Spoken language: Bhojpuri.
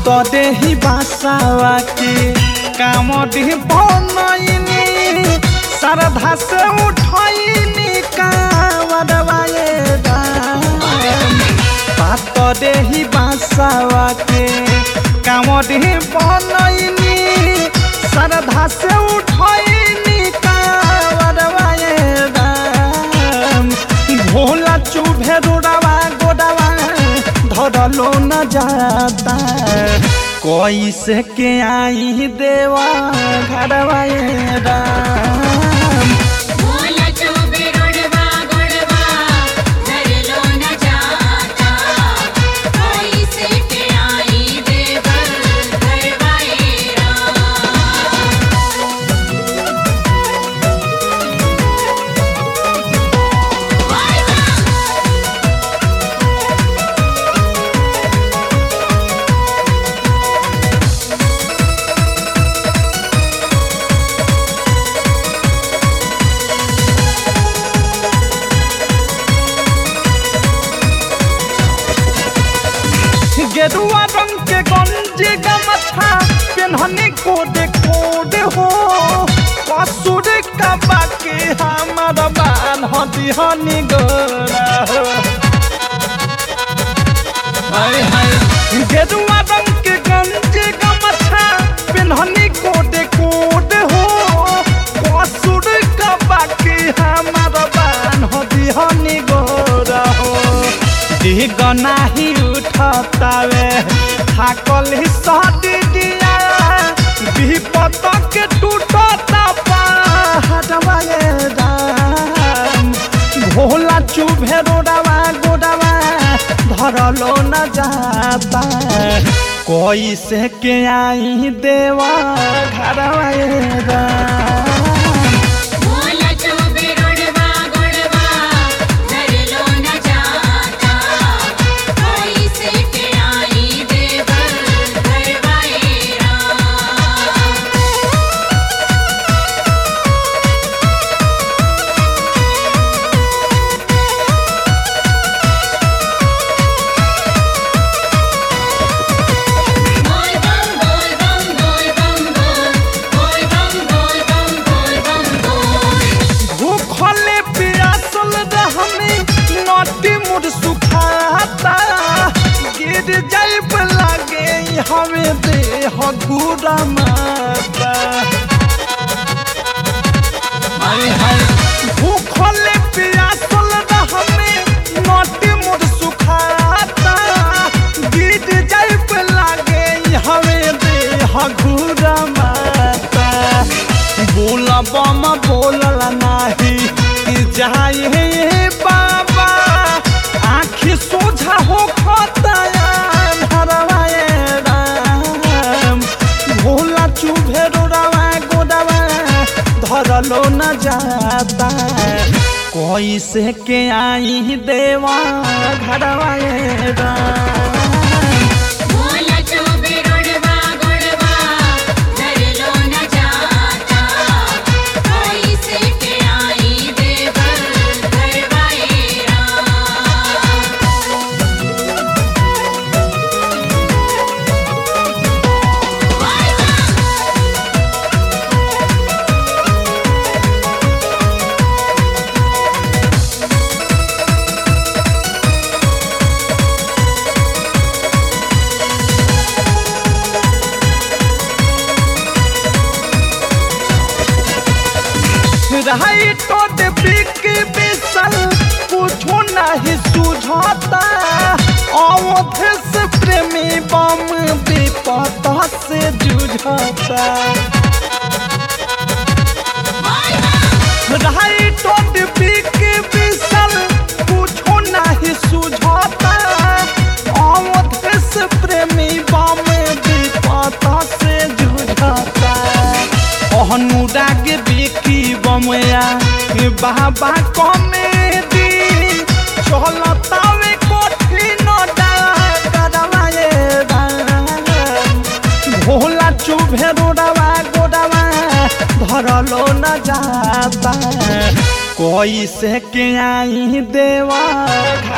देही बासावा के काम देह बनैनी श्रद्धा से उठैनी कावरवाए राम पात देही बासावा के काम देह बनैनी श्रद्धा से उठैनी कावरवाए राम भोला चुभे रोडवा गोडवा धरलो न जाता कैसे के आई देवा घरवा ये राम भोला चोबे रोडवा गोडवा धरलो न जाता कैसे के आई देवर घरवाए राम गेरुआ रंग के गंजी गमछा पेन्हने कोडे कोडे हो कसुर का बाकी हमार बाल हदी हनी गोरा हो हाय हाय गेरुआ रंग के गंजी गमछा पेन्हने कोडे कोडे हो कसुर का बाकी हमार बाल हदी हनी गोरा हो दिग नाही उठतावे थाकल सदी दिया विपत के टूटता पहाड़वा ये राम भोला चुभे रोडवा गोडवा धरलो न जाता कैसे के आई देवा घरवा ये राम भोला चोबे रोडवा गोडवा धरलो न जाता कैसे के आई देवर घरवाए राम बोल बम बोल बम बोल बम बोल बोल बम बोल बम बोल बम बोल भूखले पियासल रहमे नटी मुड़ सुखाता गिर जाइब लागे हमें देह घूरा माता हाय हाय भूखले पियासल रहमे नटी मुड़ सुखाता गिर जाइब लागे हमें देह घूरा माता बोला बम बोलला नाही कि जाए हे बाबा आखि सोझा हो खतायान हरवाए राम भोला चुभे रोडवा गोडवा धरलो न जाता कैसे के आई देवा घरवाए राम भोला चोबे रोडवा गोडवा धरलो न जाता कैसे के आई देवर घरवाए राम रहाई तो बिक बिसल कुछो नहीं सुझाता अवध से प्रेमी बम विपता से जुझाता रहाई तो बिक बिसल कुछो नहीं सुझाता अवध से प्रेमी बम विपता से जुझाता अनुराग बिकी बमया बाबा कमेदी चलतावे कठिन डागरवाए राम भोला चुभे रोडवा गोडवा धरलो न जाता कैसे के आई देवा